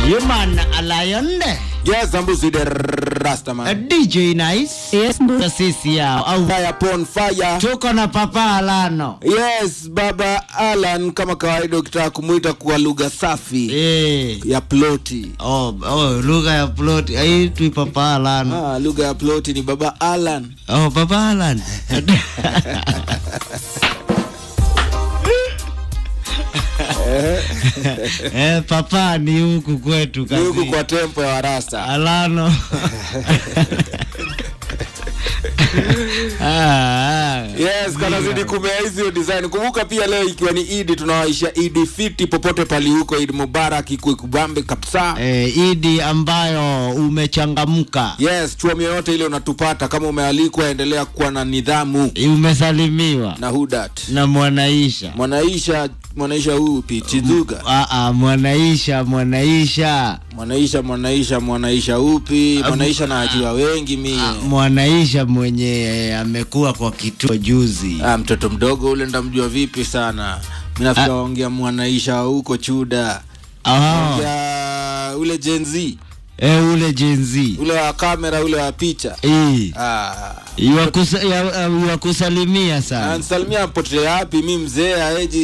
Human Lion Yes, Ambusi the Rastaman. DJ Nice Yes, mbu. sisi yao au Fire upon fire. tuko na Papa Alano Yes, Baba Alan kama kawaida ukitaka kumuita kwa lugha safi eh. ya ploti. Oh, oh, lugha ya plot aitwi Papa Alano Ah, lugha ya ploti ni Baba Alan. oh, Papa Alan eh, papa ni huku kwetu Ni huku kazi kwa tempo ya Warasta. Alano ah, ah. Yes, kanazidi kumea hizi design. Kumbuka pia leo ikiwa ni Idi tunawaisha Idi fiti popote pali huko, Idi Mubarak ikuwe kubambe kabisa. eh, idi ambayo umechangamka Yes, chuo yoyote ile unatupata, kama umealikwa, endelea kuwa na nidhamu umesalimiwa na hudat na mwanaisha mwanaisha mwanaisha huu pichizuga Ah, ah, mwanaisha mwanaisha mwanaisha mwanaisha mwanaisha upi mwanaisha na ajua wengi mi mwanaisha mwenye amekuwa kwa kituo juzi ah, mtoto mdogo ule ndamjua vipi sana mi nafikiri waongea mwanaisha huko chuda ah, Ongea ule jenzi eh, ule jenzi ule wa kamera ule wa picha Eh, ah. iwakusa- ya- ya- iwakusalimia sana ansalimia pote yapi mi mzee aeji